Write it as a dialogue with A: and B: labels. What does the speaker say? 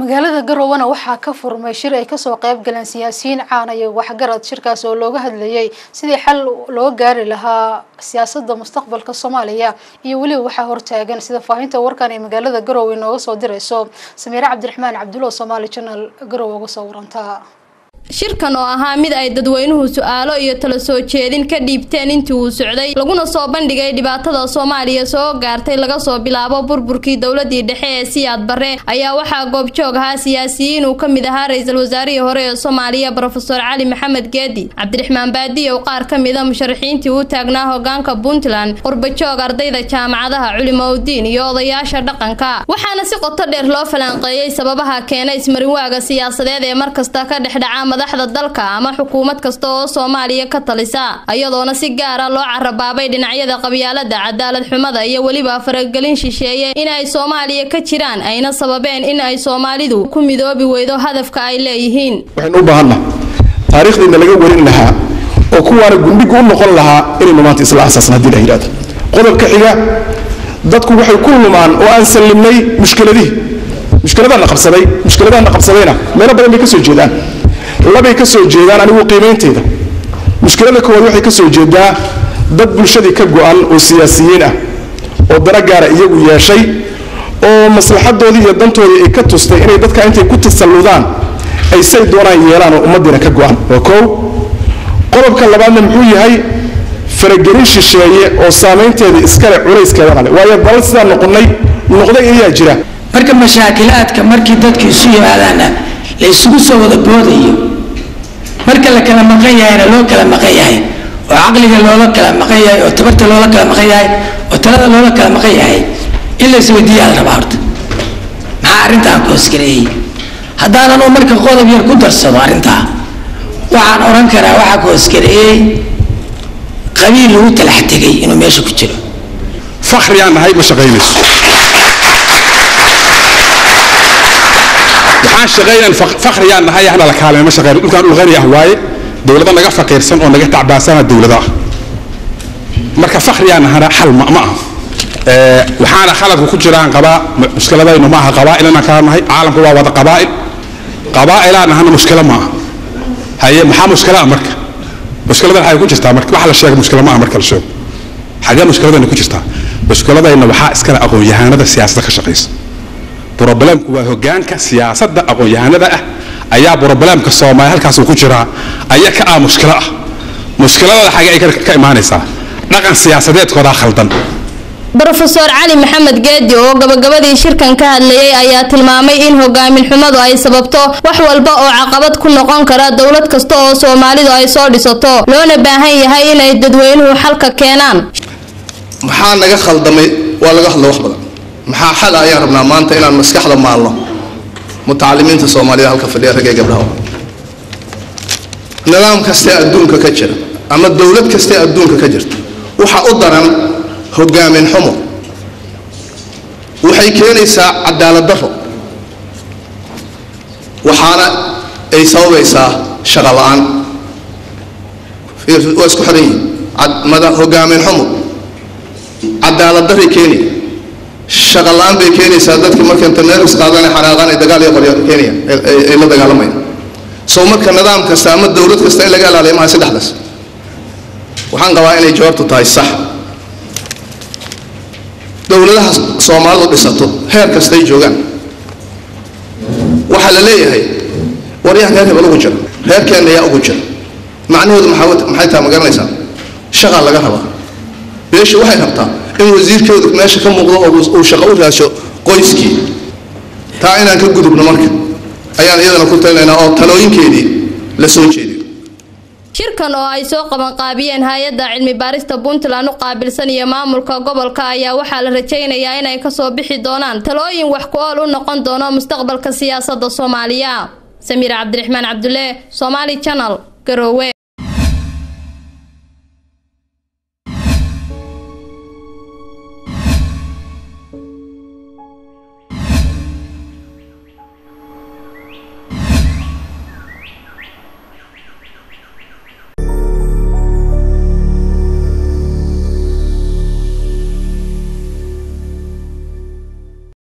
A: magaalada garowana waxaa ka furmay shir ay kasoo qayb galeen siyaasiyiin caana iyo waxgarad shirkaas oo looga hadlayay sidii xal loo gaari lahaa siyaasada mustaqbalka soomaaliya iyo weliba waxaa hortaagan sida faahinta warkan ee magaalada garowe nooga soo dirayso samiire cabdiraxmaan cabdulla somaali janal garowe uga soo waranta
B: shirkan oo ahaa mid ay dadweynuhu su-aalo iyo tala soo jeedin ka dhiibteen intii uu socday laguna soo bandhigay dhibaatada soomaaliya soo gaartay laga soo bilaabo burburkii dowladii dhexe ee siyaad barre ayaa waxaa goobjoog ahaa siyaasiyiin uu ka mid ahaa ra-iisul wasaarihii hore ee soomaaliya brofeor cali maxamed geedi cabdiraxmaan baadiyow qaar ka mida musharaxiintii u taagnaa hogaanka puntland qurbajoog ardayda jaamacadaha culimoudiin iyo odayaasha dhaqanka waxaana si qoto dheer loo falanqeeyey sababaha keena ismarinwaaga siyaasadeed ee markasta ka dhexdhaca madaxda dalka ama xukuumad kasta oo soomaaliya ka talisa iyadoona si gaara loo carabaabay dhinacyada qabyaalada cadaalad xumada iyo weliba faragelin shisheeye in ay soomaaliya ka jiraan ayna sababeen in ay soomaalidu ku midoobi weydo hadafka ay leeyihiin
C: waxaynu u baahanna taariikhdiina laga warin lahaa oo kuwaana gundhigu u noqon lahaa inaynu maanta isla asaasna hadii la yidhahdo qodobka xiga dadku waxay ku lumaan oo aan sallimnay mushkiladihii mushkiladaana qabsaday mushkiladaana qabsadayna meelo badan bay ka soo jeedaan labay ka soo jeedaan anigu qiimaynteeda mushkilada koowaad waxay ka soo jeedaa dad bulshadii ka go-an oo siyaasiyiin ah oo dana gaara iyagu yeeshay oo maslaxadoodii iyo dantoodii ay ka tustay inay dadka intay ku tasalludaan ay say doonaan yeelaan oo ummaddiina ka go-an waa koow qodobka labaadna muxuu yahay faragelin shisheeye oo saamaynteeda iskale culayskeedana le waayo dalal sidaan noqonnay noqday ayaa jira
D: marka mashaakilaadka markii dadku isu yimaadaana la isugu soo wada boodayo marka la kala maqan yahayna loo kala maqan yahay oo caqliga loola kala maqan yahay oo tabarta loola kala maqan yahay oo talada loola kala maqan yahay in la isweydiiyaa la rabaa horta maxaa arrintaa ku hoosgareeyey haddaanan uu marka qodob yar ku darsado arrintaa waxaan odhan karaa waxaa ku hoosgareeyey qabiil lagu talax tegay inuu meesha ku jiro
C: fakhriyaan nahay ma shaqaynayso waxaan shaqaynan fakhriyaan nahay ahna la kaalmay ma shaqayno dhulkaan dhul qani ah waaye dowlado naga faqiirsan oo naga tacbaasana dowlada ah marka fakhriyaan nahana xal ma aha waxaana khaladku ku jiraan qabaa mushkiladaynu ma aha qabaa'il inaan kala nahay caalamku waa wada qabaa'il qabaa'ilaa nahana mushkilo ma aha haye maxaa mushkilo ah marka mushkiladan waxay ku jirtaa marka waxa la sheega mushkilo ma aha marka la sheego xagee mushkiladayna ku jirtaa mushkiladayna waxaa iskale aqoon-yahanada siyaasadda ka shaqaysa brobalemku waa hogaanka siyaasadda aqoon-yahanada ah ayaa brobalemka soomaaliya halkaasuu ku jiraa aya ka ah mushkilo ah mushkiladada xagee ay ka imaanaysaa dhaqan siyaasadeedkoodaa khaldan
B: brofeor cali maxamed geedi oo gabagabadii shirkan ka hadlayay ayaa tilmaamay in hogaamin xumadu ay sababto wax walba oo caqabad ku noqon kara dowlad kasta oo soomaalidu ay soo dhisato loona baahan yahay inay dadweynuhu xalka keenaan
E: maxaa naga khaldamay waa laga hadlo wax badan maxaa xal ayaan rabnaa maanta inaan maskaxda maalno mutacalimiinta soomaalida halka fadhiya ragee gabdhaha nidaam kastee adduunka ka jira ama dowlad kastee adduunka ka jirta waxa u daran hogaamin xumo waxay keenaysaa cadaalad daro waxaana ay sababaysaa shaqo la-aan waa isku xiran yihiin hogaamin xumo cadaalad daray keenaya shaqa la-aan bay keenaysaa dadka marka internetis qaadana xanaaqaan ay dagaal iyo qoryo keenayaan ay la dagaalamayaan soo marka nidaam kasta ama dowlad kasta in laga ilaaliyo maha saddexdaas waxaan qabaa inay jawaabtu tahay sax dowladaha soomaalidu dhisato heer kastay joogaan waxaa la leeyahay waryahan reer hebel ugu jira reerkeenna ayaa ugu jira macnahoodu maxay tahay ma garanaysaa shaqaa laga rabaa beesha waxay rabtaa in wasiirkeedu meesha ka muuqdo oo uu shaqo u raasho qoyskii taa inaan ka gudubno marka ayaan iyadana ku talinaynaa oo talooyinkeedii la soo jeediyo
B: shirkan oo ay soo qabanqaabiyeen hay-adda cilmi baarista puntland u qaabilsan iyo maamulka gobolka ayaa waxaa la rajaynayaa inay kasoo bixi doonaan talooyin wax ku ool u noqon doono mustaqbalka siyaasadda soomaaliya samiir cabdiraxmaan cabdulle somaali janal garoowe